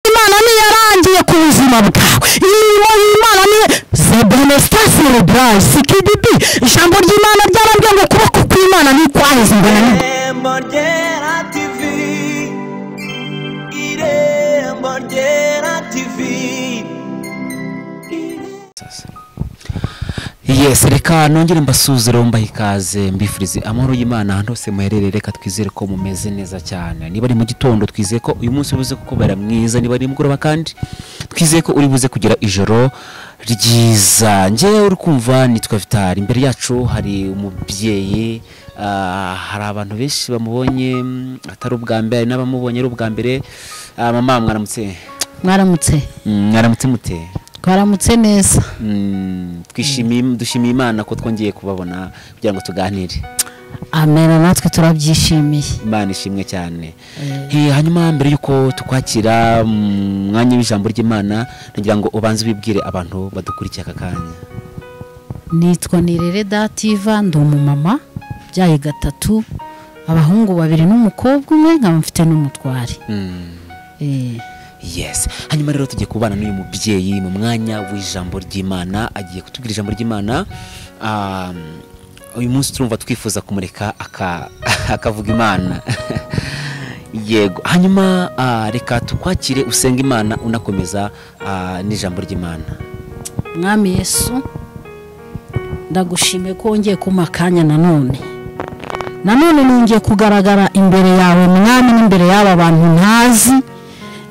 y'imana niyo yarangiye ku buzima bwawe imirimo y'imana niyo zebenesta cerebral sikidibi ijambo ry'imana ryarabwiye ngo ukuboko kw'imana ntikwaheze imbona ni irembo ryera tivi irembo ryera tivi yes reka nongere mbasuzire mbaha ikaze mbifurize amahoro y'imana ahantu hose muherereye reka twizere ko mumeze neza cyane niba ari mu gitondo twizeye ko uyu munsi ubuze kukubera mwiza niba ari mugoroba kandi twizeye ko uri buze kugira ijoro ryiza ngewe uri kumva nitwa vitari imbere yacu hari umubyeyi ah, hari abantu benshi bamubonye mm, atari ubwa mbere hari n'abamubonye ari ubwa mbere Ah, mama mwaramutse mwaramutse Mm, mwaramutse mute twaramutse neza Mm, twishimiye dushimiye imana ko twongeye kubabona kugira ngo tuganire amena natwe turabyishimiye imana ishimwe cyane Eh, hanyuma mbere y'uko tukwakira mu mwanya w'ijambo ry'imana nagira ngo ubanze ubibwire abantu badukurikiye aka kanya nitwa nirere dativa ndi umumama byaye gatatu abahungu babiri n'umukobwa umwe nkaba mfite n'umutwari Mm, Eh, yes hanyuma rero tugiye kubana n'uyu mubyeyi mu mwanya w'ijambo ry'imana agiye kutubwira ijambo ry'imana Ah, uyu munsi turumva twifuza kumureka aka- akavuga imana yego hanyuma ah, reka tukwakire usenga imana unakomeza ah, n'ijambo ry'imana mwami yesu ndagushimiye ko wongeye kumpa akanya nanone nanone nongeye kugaragara imbere yawe mwami n'imbere y'aba bantu ntazi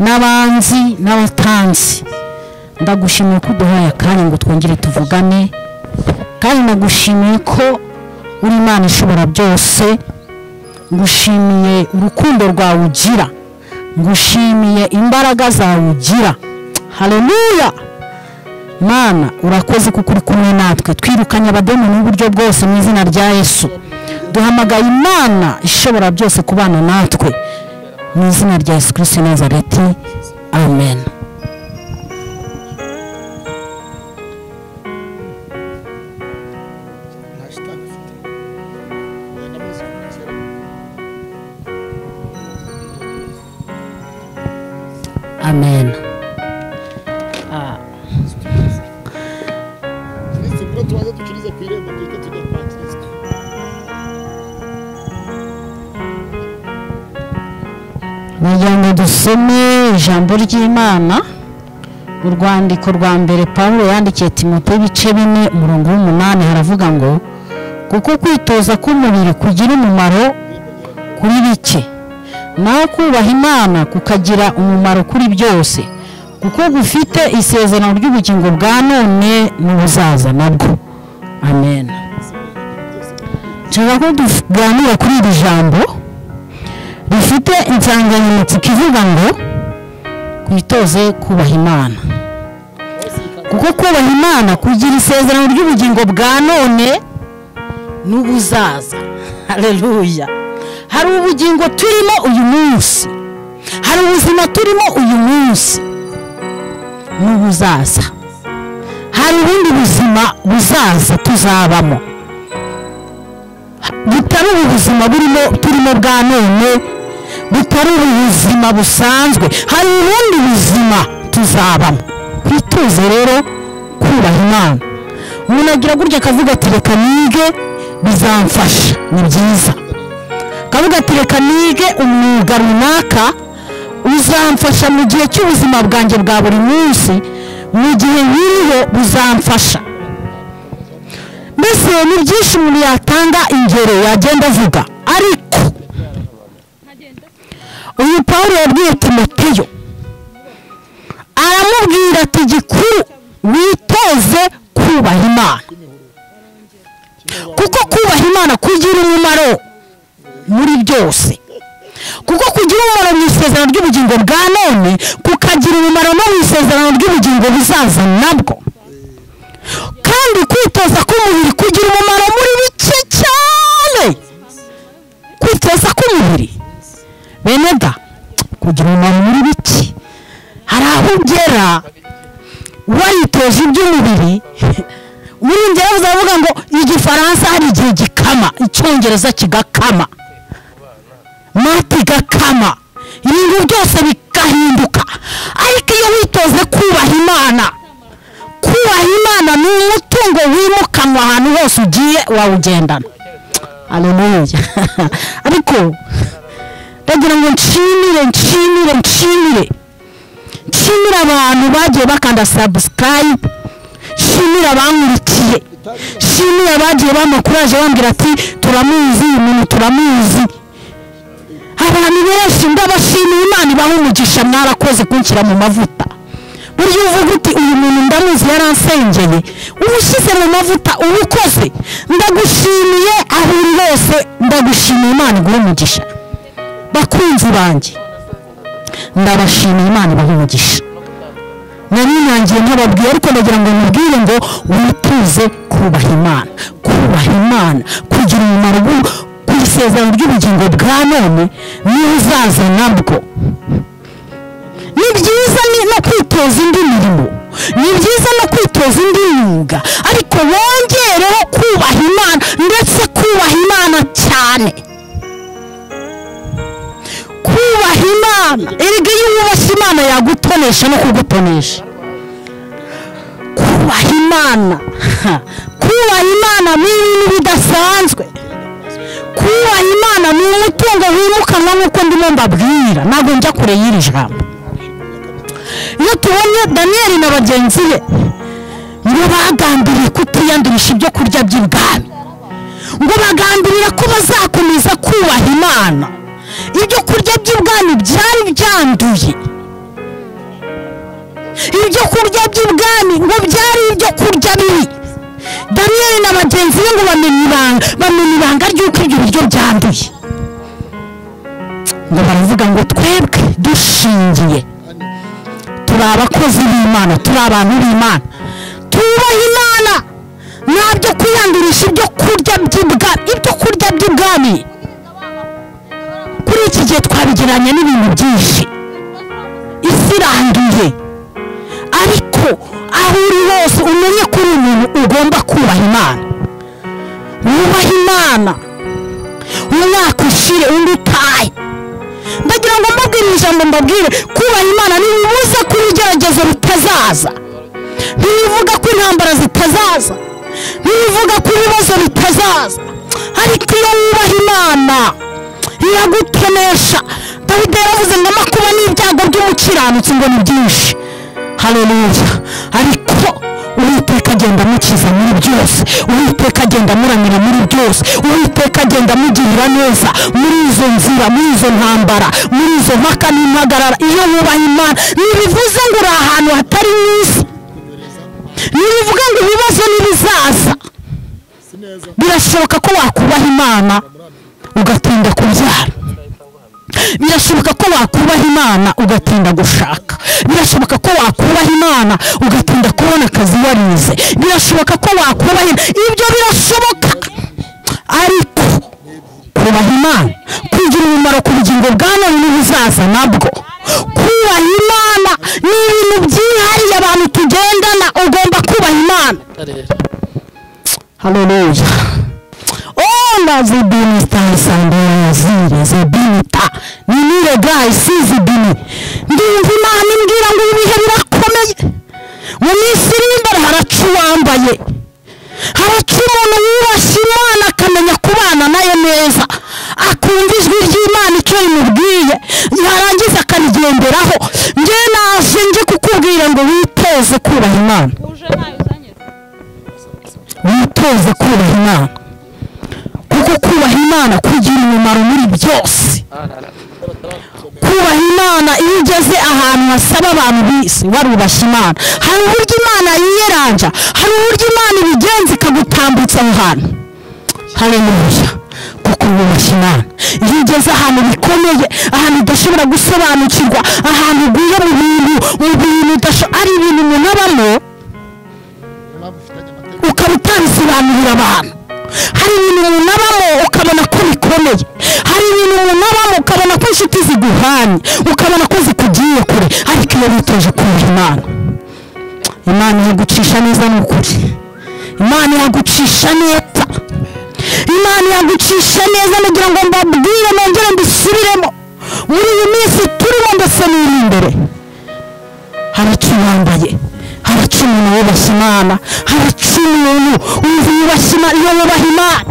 n'abanzi n'abatanzi ndagushimiye ko uduhaye akanya ngo twongere tuvugane kandi ndagushimiye ko uri imana ishobora byose ngushimiye urukundo rwawe ugira ngushimiye imbaraga zawe ugira hareruya mana urakoze kuko uri kumwe natwe twirukanye abademoni n'uburyo bwose mu izina rya yesu duhamagaye imana ishobora byose kubana natwe mu izina rya yesu kirisiti nazareti amen amen uretse kuba tubanza dukirize ku irembo duhita tujya kwa kirisito kugira ngo dusome ijambo ry'imana urwandiko rwa mbere paul yandikiye timote ibice bine umurongo w'umunani haravuga ngo kuko kwitoza k'umubiri kugira umumaro kuri bike naho kubaha imana kukagira umumaro kuri byose kuko gufite isezerano ry'ubugingo bwa none n'ubuzaza nabwo amen nshaka ko tuganira kuri iri jambo rifite insanganyamatsiko ivuga ngo twitoze kubaha imana kuko kubaha imana kugira isezerano ry'ubugingo bwa none n'ubuzaza hareruya hari ubugingo turimo uyu munsi hari ubuzima turimo uyu munsi n'ubuzaza hari ubundi buzima buzaza tuzabamo butari ubu buzima burimo turimo bwa none butari ubu buzima busanzwe hari ubundi buzima tuzabamo twitoze rero kubaha imana umuntu agira gutya akavuga ati reka nige bizamfasha ni byiza akavuga ati reka nige umwuga runaka uzamfasha mu gihe cy'ubuzima bwanjye bwa buri munsi mu gihe nkiriho buzamfasha mbese ni byinshi umuntu yatanga ingero yagenda avuga ariko uyu paul yabwiye timoteyo aramubwira ati gikuru witoze kubaha imana kuko kubaha imana kugira umumaro muri byose kuko kugira umumaro mu isezerano ry'ubugingo bwa none kukagira umumaro no mu isezerano ry'ubugingo buzaza nabwo kandi kwitoza k'umubiri kugira umumaro muri bike cyane kwitoza k'umubiri bene da kugira umumaro muri bike hari aho ugera waritoje iby'umubiri muri ngero uzavuga ngo igifaransa hari igihe gikama icyongereza kigakama mati gakama ibintu byose bikahinduka ari imana kubaha imana ni umutungo wimukanwa ahantu hose ugiye wawugendana aleluya ariko ndagira ngo nshimire nshimire nshimire nshimire abantu bagiye bakanda sabusikarayibu nshimire abankurikiye nshimire abagiye bamakuraje bambwira ati turamuzi uyu muntu turamuzi abantu benshi ndabashimiye imana ibaha umugisha mwarakoze kunshyira mu mavuta burya iyo uvuga uti uyu muntu ndamuzi yaransengeye uba ushyize mu mavuta uba ukoze ndagushimiye aho uri hose ndagushimiye imana iguhe umugisha bakunzi banjye ndabashimiye imana ibaha umugisha narinangiye nkababwiye ariko ndagira ngo mubwire ngo wituze kubaha imana kubaha imana kugira umumaro w'u- ku isezerano ry'ubugingo bwa none n'uzaza nabwo ni byiza ni- no kwitoza indi mirimo ni byiza no kwitoza indi myuga ariko wongereho kubaha imana ndetse kubaha imana cyane kubaha imana erega iyo wubashye imana yagutonesha no kugutonesha kubaha imana kubaha imana ni ibintu bidasanzwe kubaha imana ni umutungo wimukanwa nk'uko ndimo mbabwira ntabwo njya kure y'iri jambo iyo tubonye daniyeli na bagenzi be ngo bagambiriye kutiyandurisha ibyo kurya by'ibwami ngo bagambirira ko bazakomeza kubaha imana ibyo kurya by'ibwami byari byanduye ibyo kurya by'ibwami ngo byari ibyo kurya bibi daniyeli na bagenzi be ngo bamenye ibanga bamenye ibanga ry'uko ibyo biryo byanduye ngo baravuga ngo twebwe dushingiye turi abakozi b'imana turi abantu b'imana tubaha imana ntabyo kwiyandurisha ibyo kurya by'ibwa ibyo kurya by'ubwami kuri iki gihe twabigereranya n'ibintu byinshi isi iranduye ariko aho uri hose umenye ko uri umuntu ugomba kubaha imana wubahe imana umwaka ushire undi utahe ndagira ngo mbabwire iri jambo mbabwire kubaha imana ntibibuza ko ibigeragezo bitazaza ntibivuga ko intambara zitazaza ntibivuga ko ibibazo bitazaza ariko iyo wubaha imana iragutonesha dawidi yaravuze ngo amakuba n'ibyago by'umukiranutsi ngo ni byinshi haleluya ariko uwiteka agenda amukiza muri byose uwiteka agenda amuramira muri byose uwiteka agenda amugirira neza muri izo nzira muri izo ntambara muri izo mpaka n'impagarara iyo wubaha imana ntibivuze ngo uri ahantu hatari mu isi ntibivuga ngo ibibazo ntibizaza si neza birashoboka ko wakubaha imana ugatinda kubyara birashoboka ko wakubaha imana ugatinda gushaka birashoboka ko wakubaha imana ugatinda kubona akazi warize birashoboka ko wakubaha Imana. ibyo birashoboka ariko kubaha imana kugira umumaro ku bugingo bwa none n'ubuzaza nabwo kubaha imana ni ibintu byihariye abantu tugendana ugomba kubaha imana haleluya ona zibini stasandea zile zibini ta ninire gayi si zibini ndumva imana imbwira ngo ibihe birakomeye mu minsi iri imbere haraca uwambaye haraca umuntu wubashye imana akamenya kubana nayo neza akumva ijwi ry'imana icyo rimubwiye yarangiza akarigenderaho njye naje nje kukubwira ngo witeze kubaha imana uje ntayo uzanyura witoze kubaha imana kuko kubaha imana kugira umumaro muri byose kubaha imana iyo ugeze ahantu hasaba abantu bisi warubashye imana hari uburyo imana yiyeranja hari uburyo imana ibigenza ikagutambutsa aho hantu haleluya kuko wubashye imana iyo ugeze ahantu bikomeye ahantu udashobora gusobanukirwa ahantu uguye mu bintu mu bintu udasho- ari ibintu umuntu abamo impamvu ufitanye amateka ukaba utabisobanurira abantu hari ibintu umuntu abamo ukabona ko bikomeye hari ibintu umuntu abamo ukabona ko inshuti ziguhanye ukabona ko zikugiye kure ariko iyo witoje kumva imana imana yagucisha neza ni ukuri imana yagucisha neza imana yagucisha neza nagira ngo mbabwire nongere mbisubiremo muri iyi minsi turimo ndetse n'iri imbere haracu wambaye iki umuntu wubashye imana haraca umuntu wumva yubashye imana iyo yubaha imana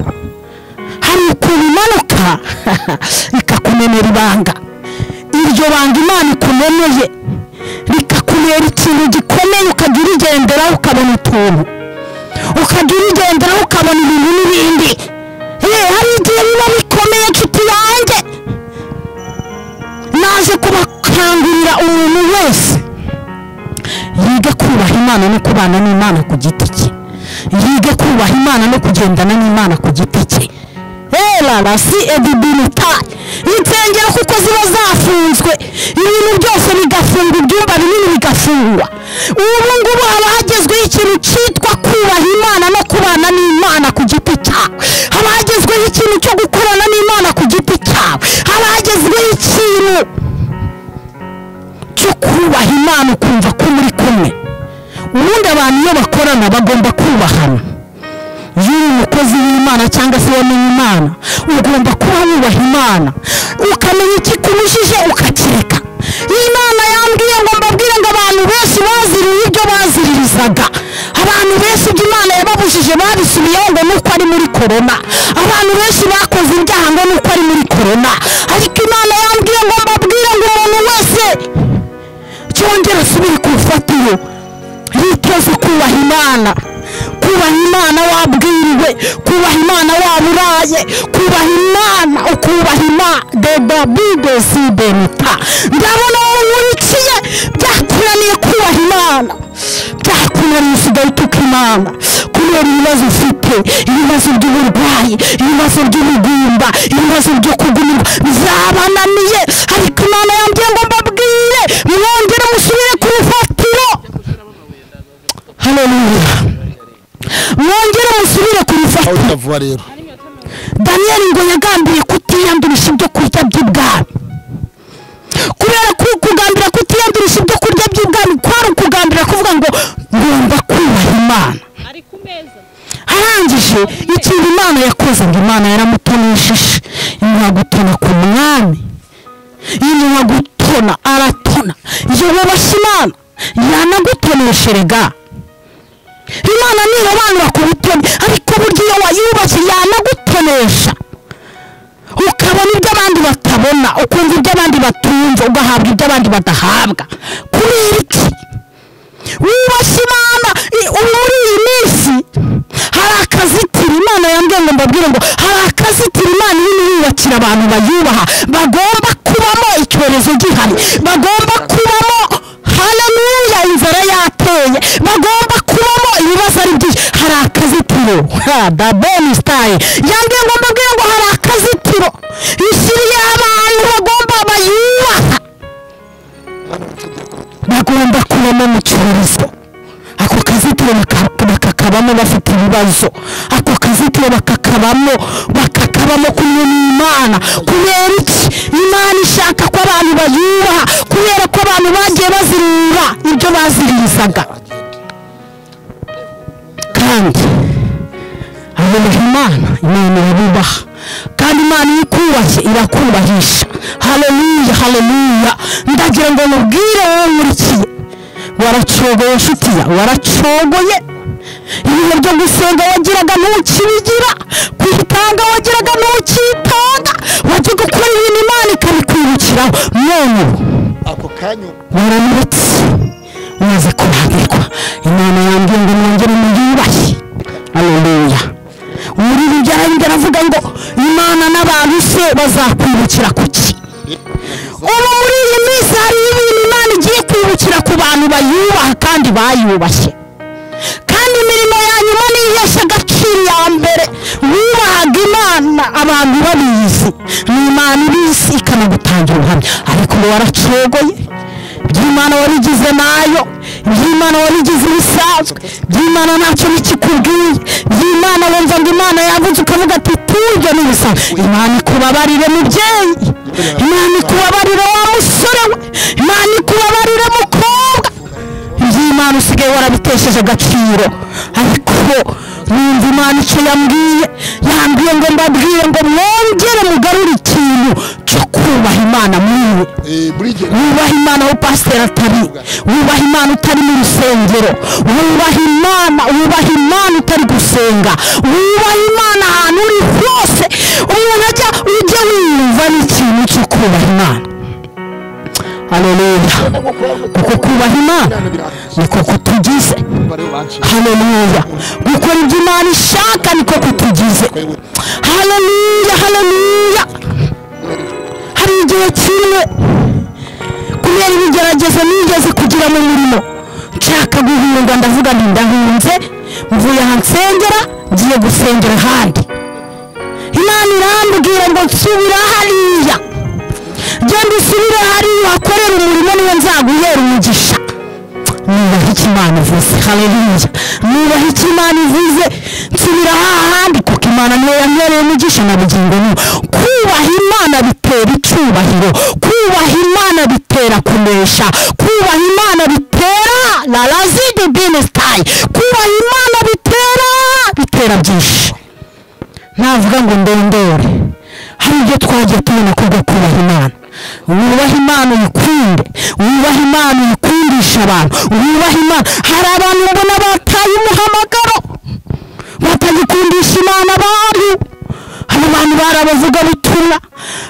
hari ukuntu imanuka ikakumenera ibanga iryo banga imana ikumeneye rikakubera ikintu gikomeye ukajya urigenderaho ukabona utuntu ukajya urigenderaho ukabona ibintu n'ibindi Eh, hari igihe biba bikomeye nshuti yanjye naje kubakangurira umuntu wese yiga kubaha imana no kubana n'imana ku giti cye yige kubaha imana no kugendana n'imana ku giti cye erara si edibinita insengero kuko ziba zafunzwe ibintu byose bigafunga ibyumba binini bigafungwa ubu ngubu haba hagezweho ikintu cyitwa kubaha imana no kubana n'imana ku giti cyawe haba hagezweho ikintu cyo gukorana n'imana ku giti cyawe haba hagezweho ikintu cyo kubaha imana ukumva ko muri kumwe ubundi abantu iyo bakorana bagomba kubahana iyo uri umukozi w'imana cyangwa se wamenye imana ugomba kuba wubaha imana ukamenya ikikunyujije ukakireka iyo imana yambwiye ngo mbabwire ngo abantu benshi baziriye ibyo baziririzaga abantu benshi ibyo imana yababujije babisubiyeho ngo nuko ari muri korona abantu benshi bakoze ibyaha ngo nuko ari muri korona ariko imana yambwiye ngo mbabwire ngo umuntu wese cyongera asubire ku rufatiro yitoze kubaha imana kubaha imana wabwiriwe kubaha imana waburaye kubaha imana ukubaha imana deba bibe si benita ndabona wowe nkurikiye byakunaniye kubaha imana byakunaniye usigaye utuka imana kubera ibibazo ufite ibibazo by'uburwayi ibibazo by'ubugumba ibibazo byo kugumirwa byabananiye ariko imana yambwiye ngo mbabwire mwongere musubire ku rufatiro haleluya mwongere musubire ku aho rufatiro utavuba rero daniyeli ngo yagambiriye kutiyandurisha ibyo kurya by'ibwami kubera ko kugambira kutiyandurisha ibyo kurya by'ibwami kwari ukugambira kuvuga ngo ngomba kubaha imana ari ku meza arangije ikintu imana yakoze ngo imana yaramutonishije imuha gutona ku mwami imuha gutona aratona yubashye imana yanagutonesherega imana nirobanura ku butoni ariko burya iyo wayubashye yanagutonesha ukabona ibyo abandi batabona ukumva ibyo abandi batumva ugahabwa ibyo abandi badahabwa kubera iki wubashye imana i- ubu muri iyi minsi hari akazitiro imana yambwiye ngo mbabwire ngo hari akazitiro imana irimo yubakira abantu bayubaha bagomba kubamo icyorezo gihari bagomba kubamo haleluya inzara yateye bagomba kubamo ibibazo ari byinshi hari akazitiro ha dabeni sitayi yambwiye ngo mbabwire ngo hari akazitiro ishyiriye abantu bagomba bayubaha bagomba kubamo mu cyorezo ako kazitiro baka- bakakabamo bafite ibibazo ako kazitiro bakakabamo bakakabamo kumwe n'imana kubera iki imana ishaka ko abantu bayubaha kubera ko abantu bagiye bazirura ibyo baziririzaga kandi abubaha imana imana irabubaha kandi imana iyo ikubashye irakubahisha haleluya haleluya ndagira ngo mubwire wowe nkurikiye waracogoye nshuti ya waracogoye ibihe byo gusenga wagiraga ntukibigira kwitanga wagiraga ntukitanga wajya gukora ibintu imana ikabikwibukiraho none ubu ako kanya waramuretse umaze kurambirwa imana yambwiye ngo mwongere muyubashye aleluya muri bibyarabindi aravuga ngo imana n'abantu se bazakwibukira kuki ubu muri iyi minsi hari ibintu imana igiye kwibukira ku bantu bayubaha kandi bayubashye kandi imirimo ya nyuma niyo ihesha agaciro iya mbere wubahaga imana abantu babizi ni imana ibizi ikanagutangira ubuhamya ariko ubu waracogoye iby'imana wabigize nayo iby'imana wabigize ibisanzwe iby'imana ntacyo bikikubwiye iby'imana wumva ngo imana yavuze ukavuga ati tujye n'ibisanzwe imana ikubabarire mubyeyi imana ikubabarire wa musore we imana ikubabarire mukobwa iby'imana usigaye warabitesheje agaciro ariko numva imana icyo yambwiye yambwiye ngo mbabwire ngo mwongere mugarure ikintu cyo kubaha wubaha imana muriwe Eh, buri gihe wubaha imana aho pasiteri atari wubaha imana utari mu rusengero wubaha imana wubaha imana utari gusenga wubaha imana ahantu uri hose umuntu ajya ujya wiyumva n'ikintu cyo kubaha imana haleluya kuko kubaha imana niko kutugize bariho banshi haleluya gukora ibyo imana ishaka niko kutugize haleluya haleluya hari igihe kimwe kubera ibigeragezo nigeze kugira mu murimo nshaka guhunga ndavuga nti ndahunze mvuye aha nsengera ngiye gusengera ahandi imana irambwira ngo nsubira hariya genda usubire hariya uhakorere umurimo niwe nzaguhera umugisha nubaha icyo imana ivuze haleluya nubaha icyo imana ivuze nsubira hahandi kuko imana niyo yamwereye umugisha na bugingo n'ubu kubaha imana bitera icyubahiro kubaha imana bitera kunesha kubaha imana bitera la razidi binesitayi kubaha imana bitera bitera byinshi navuga ngo ndondore hari ibyo twagiye tubona ko bwo kubaha imana wubahe imana uyikunde wubahe imana uyikundisha abantu wubahe imana hari abantu mbona bataye umuhamagaro batagikundisha imana bayo hari abantu bari abavuga butumwa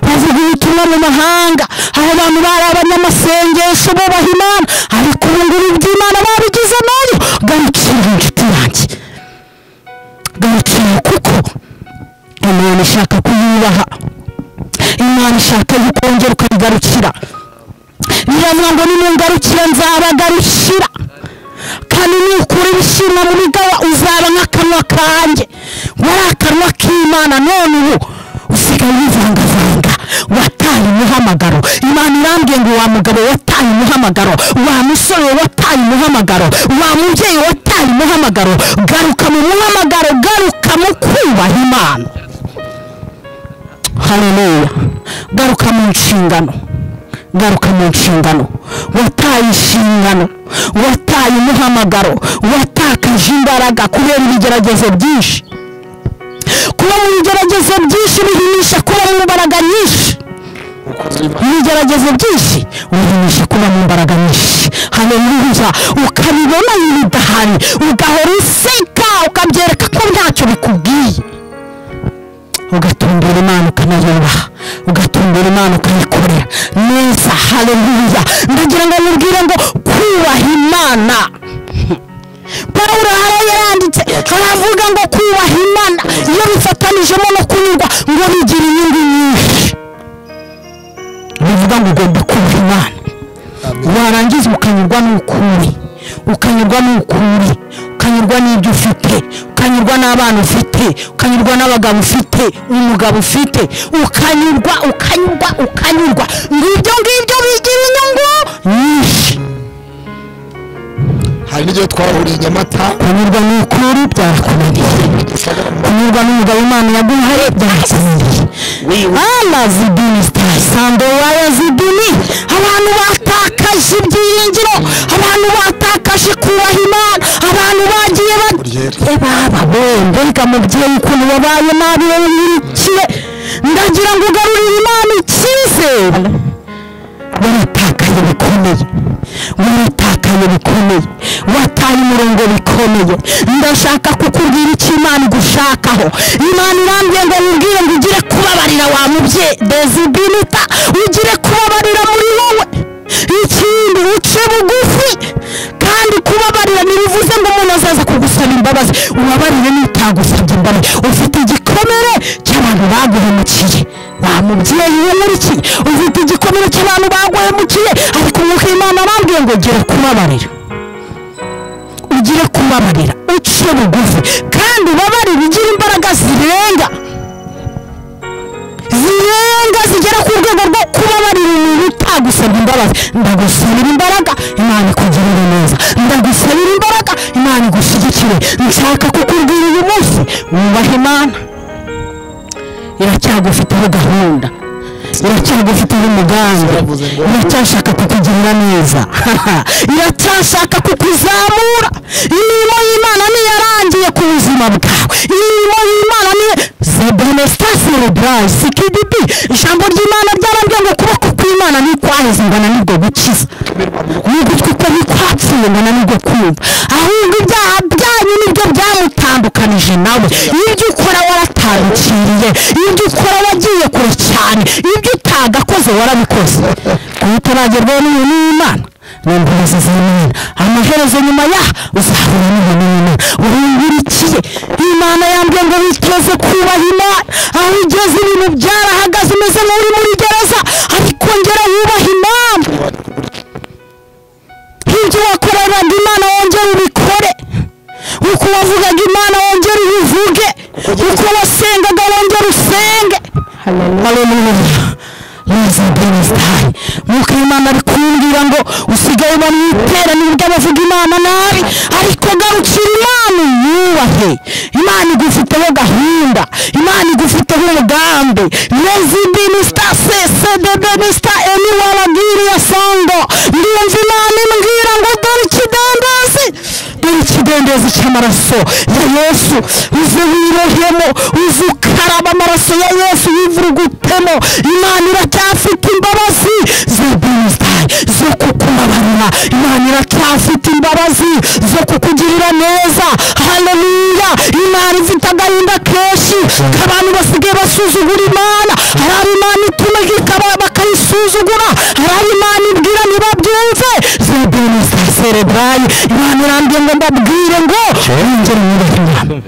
bavuga ubutumwa mu mahanga hari abantu bari abanyamasengesho bubaha imana ariko ubu ngubu iby'imana babigize nayo garukira inshuti yanjye garukira kuko imana ishaka kuyubaha imana ishaka kongera ukayigarukira biravuga ngo nimungarukira nzabagarukira kandi nukura ibishimwa mu bigaba uzaba nk'akanwa kanjye wari akanwa k'imana none ubu usigaye wivangavanga wataye umuhamagaro imana irambwiye ngo wa mugabo wataye umuhamagaro wa musore wataye umuhamagaro wa mubyeyi wataye umuhamagaro garuka mu muhamagaro garuka mu kubaha imana haleluya garuka mu nshingano garuka mu nshingano wataye inshingano wataye umuhamagaro watakaje imbaraga kubera ibigeragezo byinshi kuba mu bigeragezo byinshi bihimisha kuba mu mbaraga nyinshi ibigeragezo byinshi ubihimisha kuba mu mbaraga nyinshi haleluya ukabibona bidahari ugahora useka ukabyereka ko ntacyo bikubwiye ugatumbira imana ukanayubaha ugatumbira imana ukayikorera neza haleluya ndagira ngo mubwire ngo kubaha imana pawulo hariya yanditse aravuga ngo kubaha imana iyo bifatanijemo no kunyurwa ngo bigira inyungu nyinshi bivuga ngo ugomba kubaha imana warangiza ukanyurwa n'ukuri ukanyurwa n'ukuri ukanyurwa n'ibyo ufite ukanyurwa n'abana ufite ukanyurwa n'abagabo ufite umugabo ufite ukanyurwa ukanyurwa ukanyurwa ngibyo ngibyo bigira inyungu nyinshi hari n'igihe twahuriye i nyamata kunyurwa n'ukuri byarakunaniye kunyurwa n'umugabo imana yaguhaye byakunaniye alazidini sitari sandowa yazidini abantu batakaje ibyiringiro abantu batakaje kubaha imana abantu bagiye ba- Buryeri. Eh, baba we mbega mubyeyi ukuntu wabaye nabi wowe nyirikire ndagira ngo ugarurire imana icyizere waratakaye bikomeye waratakaye bikomeye wataye umurongo bikomeye ndashaka kukubwira icyo imana igushakaho imana irambye ngo wibwire ngo ugire kubabarira wa mubye dezibinita ugire kubabarira muri wowe ikindi uce bugufi kandi kubabarira ntibivuze ngo umuntu azaza kugusaba imbabazi ubabarire n'utagusabye imbabazi ufite igikomere cy'abantu baguhemukiye wa mubyeyi w'umurikiye ufite igikomere cy'abantu baguhemukiye ariko umwuka imana arambwiye ngo gira kubabarira ugire kubabarira uce bugufi kandi ubabarire ugire imbaraga zirenga zirenga zigera ku rwego rwo kubabarira umuntu utagusabye imbabazi ndagusabira imbaraga imana ikugirire neza ndagusabira imbaraga imana igushyigikire nshaka kukubwira uyu munsi wubaha imana iracyagufiteho gahunda iracyagufiteho umugambi iracyashaka kukugirira neza iracyashaka kukuzamura imirimo y'imana niyo yarangiye ku buzima bwawe imirimo y'imana niyo c'est Benestar Cerebral CKDB ijambo ry'imana ryarambwiye ngo ukuboko kw'imana ntikwaheze mbona nibwo gukiza ni ugutwi ko ntikwapfuye mbona nibwo kumva ahubwo ibyaha byanyu nibyo byamutandukanije nawe ibyo ukora waratandukiriye ibyo ukora wagiye kure cyane ibyo utagakoze warabikoze kuba utaragerwaho n'ibintu n'imana ni imbabazi z'imana amaherezo nyuma yaha uzahura n'ibintu n'imana urungurikiye imana yambwiye ngo witoze kubaha imana aho ugeze ibintu byarahagaze umeze nk'uri muri gereza ariko ngera wubahe imana nk'ibyo wakoreraga imana wongere ubikore uko wavugaga imana wongere ubivuge uko wasengaga wongere usenge haleluya neza benesitari nk'uko imana ari kumbwira ngo usigaye mu iteraniro ry'abavuga imana nabi ariko garukira imana uyubahe imana igufiteho gahunda imana igufiteho umugambi neza benesita sesede benesita eni waragiriye songo ndumva imana imbwira ngo dore ikidendezi dore ikidendezi cy'amaraso ya yesu uze wirohemo uze ukaraba amaraso ya yesu yivurugutemo imana iracyafite imbabazi za benisitari zo kukubabarira imana iracyafite imbabazi zo kukugirira neza haleluya imana ifite agahinda kenshi k'abantu basigaye basuzugura imana hari abo imana ituma ikaba bakayisuzugura hari abo imana ibwira ntibabyumve za benisitari serebrali imana irambye ngo mbabwire ngo mwongere mwubahe imana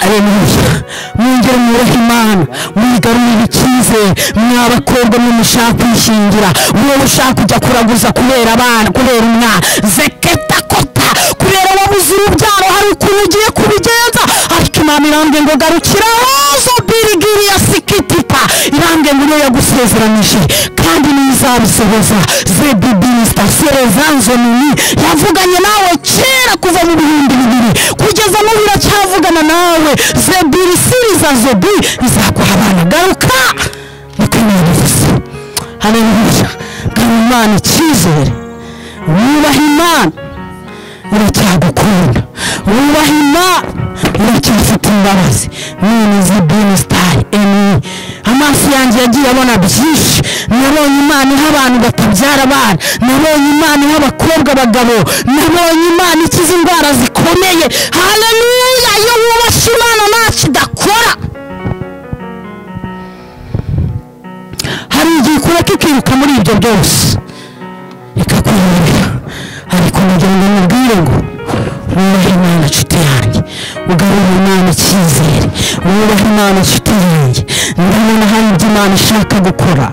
aleluya mwongere mwubahe imana mwigarurire icyizere mwabakobwa mwe mushaka kwishingira wowe ushaka kujya kuraguza kubera abana kubera umwana zeketa kota kubera wabuze urubyaro hari ukuntu ugiye kubigenza ariko imana irambwiye ngo garukira hozo birigiriya sikitita irambwiye ngo niyo yagusezeranyije kandi niyo izabisohoza zebibisita serezanzo nini yavuganye nawe kera kuva mu bihumbi bibiri kugeza n'ubu iracyavugana nawe zebiri siriza zobi izaguha abana garuka niko imana ivuze haleluya gara imana icyizere wubahe imana iracyagukunda wubaha imana iracyafite imbabazi none izi benesitari eni amaso yanjye yagiye abona byinshi nabonye imana iha abantu batabyara abana nabonye imana iha abakobwa abagabo nabonye imana ikiza indwara zikomeye haleluya iyo wubashye imana nta kidakora hari igihe ikureka ikiruka muri ibyo byose ikakuyobera ariko kugira ngo mubwire ngo wubahe imana nshuti yanjye ugarure imana icyizere wubahe imana nshuti yanjye ndabona hari ibyo imana ishaka gukora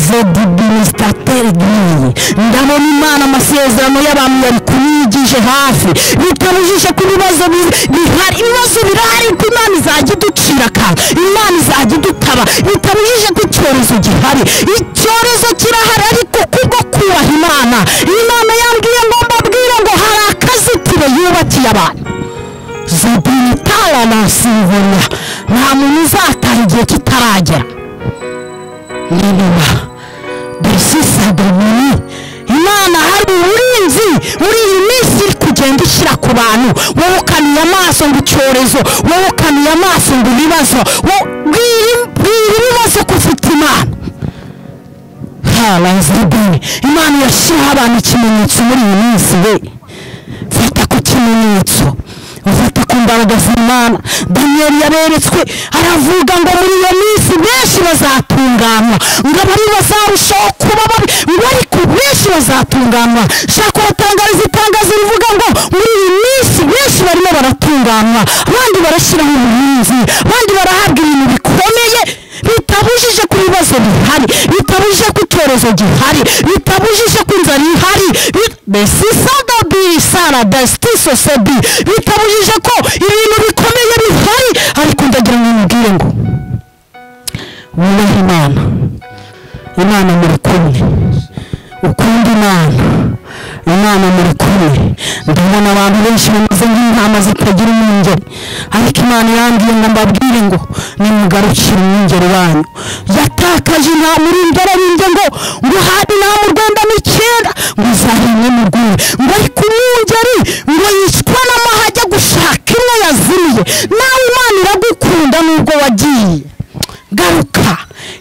zedibinisitatere giyi ndabona imana amasezerano y'abantu yari kuyigije hafi bitabujije ku bibazo bi- bihari ibibazo birahari ko imana izajya iducira akanga imana izajya idutaba bitabujije ko icyorezo gihari icyorezo kirahari ariko kubwo kubaha imana imana yambwiye ngo mbabwire ngo hari akazitiro yubakiye abantu zibitara na silvona nta muntu uzataha igihe kitaragera niba dosisaga nini imana hari uburinzi muri iyi minsi iri kugenda ishyira ku bantu wowe ukanuye amaso ngo icyorezo wowe ukanuye amaso ngo ibibazo wowe bwira bwira ibibazo ko ufite imana harazibone imana irashyiraho abantu ikimenyetso muri iyi minsi we fata ku kimenyetso ufata ku mbaraga z'imana daniyeli yaberetswe aravuga ngo muri iyo minsi benshi bazatunganywa ngo abari bazarushaho kuba babi ngo ariko benshi bazatunganywa shaka uratangariza itangazo rivuga ngo muri iyi minsi benshi barimo baratunganywa abandi barashyiraho ubuhinzi abandi barahabwa ibintu bikomeye bitabujije ku bibazo bihari bitabujije ku icyorezo gihari bitabujije ku inzara ihari bit- mbese isada bisara besiti sosebi bitabujije ko ibintu bikomeye bihari ariko ndagira ngo mubwire ngo wubahe imana imana muri kumwe ukunda imana imana muri kumwe ndabona abantu benshi bameze nk'intama zitagira umwungeri ariko imana yambwiye ngo mbabwire ngo nimugarukire umwungeri wanyu yatakaje nta murindera binde ngo ngo hadi nta mu rwanda n'icyenda ngo uzahimwe mu rwuri ngo ariko umwungeri ngo yicwa n'amahajya gushaka imwe yazimiye nawe imana iragukunda gukunda nubwo wagiye garuka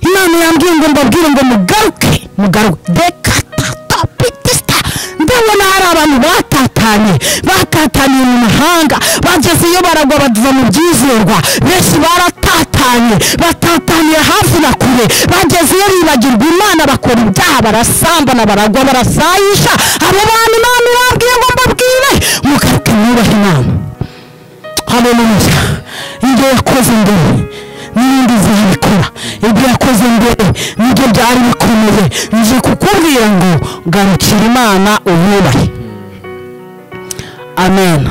imana yambwiye ngo mbabwire ngo mugaruke mugaruke dekatatapitisita ndabona hari abantu batatanye batataniye mu mahanga bageze iyo baragwa baduva mu byizerwa benshi baratatanye batataniye hafi na kure bageze iyo bibagirwa imana bakora ibyaha barasambana baragwa barasayisha abo bantu imana ibabwiye ngo mbabwire mugaruke mwubahe imana haleluya ibyo yakoze mbere n'ibindi zayikora ibyo yakoze mbere nibyo byari bikomeye nje kukubwira ngo garukira imana uyubahe amen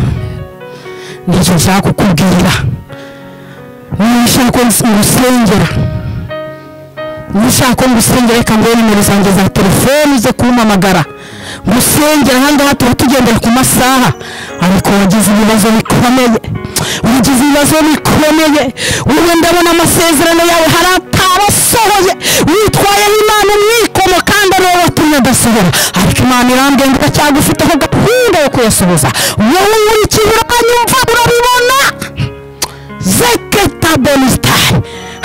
nicyo nshaka kukubwira niba ushaka ko ngusengera niba ushaka ko ngusengera reka nguhe nimero zanjye za telefone uze kumpamagara gusengera ahangaha tuba tugendera ku masaha ariko wagize ibibazo bikomeye wagize ibibazo bikomeye wowe ndabona amasezerano yawe hari atarasohoye witwayeho imana umwikomo kandi arobotumye adasohora ariko imana irambwira ngo iracyagufiteho gahunda yo kuyasohoza wowe nkurikije uranyumva urabibona zeketa bonusitari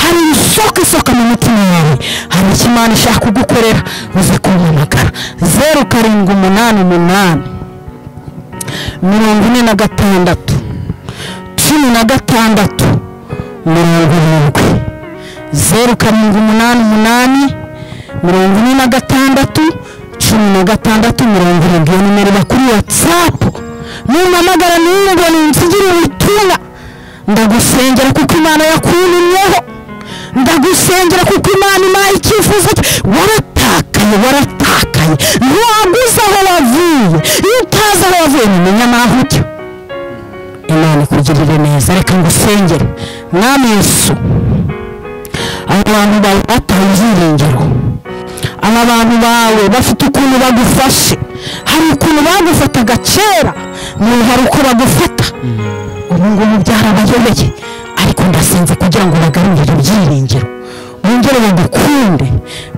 hari isoko isoka mu mutima wawe hari icyo imana ishaka kugukorera uze kumpamagara zeru karindwi umunani umunani mirongo ine na gatandatu cumi na gatandatu mirongo irindwi zeru karindwi umunani umunani mirongo ine na gatandatu cumi na gatandatu mirongo irindwi iyo nimero iba kuri watsapu numpamagara niba ninsigire ubutumwa ndagusengera kuko imana yakunumyeho ndagusengera kuko imana impaye icyifuzo cye waratakaye waratakaye ntiwaguze aho wavuye iyo utazi aho wavuye ntumenya n'aho ujya imana ikugirire neza reka ngusengere mwami yesu aba bantu bawe bataye ibyiringiro aba bantu bawe bafite ukuntu bagufashe hari ukuntu bagufataga kera n'ubu hari uko bagufata ubu ngubu byarabayobeye ariko ndasenze kugira ngo bagarurire ibyiringiro bongere bagukunde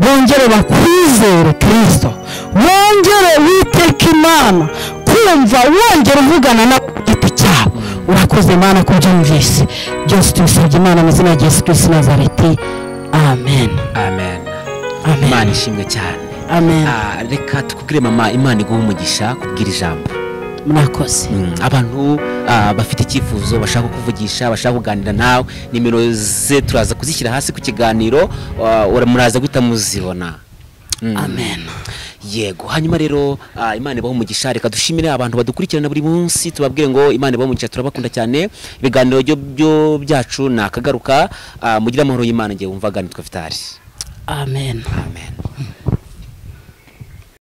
bongere bakwizere kirisito bongere witeka imana kumva wongere uvugana na giti cyabo urakoze imana ku byumvise byose tubisabye imana mu izina rya yesu kirisito nazareti amen amen imana amen ishimwe cyane amen Ah, reka tukubwire mama imana iguha umugisha kubwira ijambo murakoze Mm, abantu ah, bafite icyifuzo bashaka kuvugisha bashaka kuganira nawe nimero ze turaza kuzishyira hasi ku kiganiro ah, ura- muraza guhita muzibona Mm. amen yego hanyuma rero ah, imana ibaho umugisha reka dushimire abantu badukurikirana buri munsi tubabwire ngo imana ibaho umugisha turabakunda cyane ibiganiro byo- byo byacu ni akagaruka ah, mugire amahoro y'imana ngiye wumva ganitwa vitari amen amen